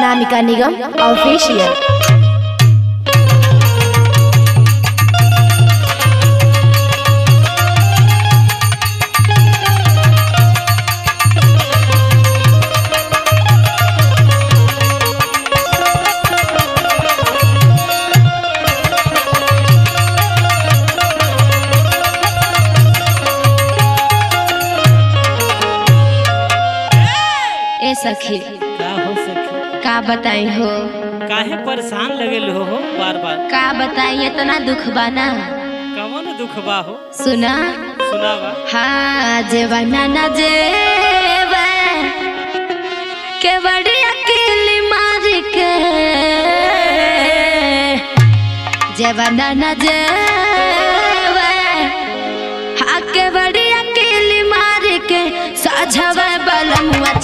अनामिका निगम official ए सखी का हो सखी का बताई हो काहे परेशान लगल हो हो बार बार का बताई इतना दुख बाना कवन दुख बा हो सुना सुनावा हाँ जेवना न जेवे के बड़ी अकेली मार के जेवना न जेवे हाँ के बड़ी अकेली मार के साझवा बलमुआ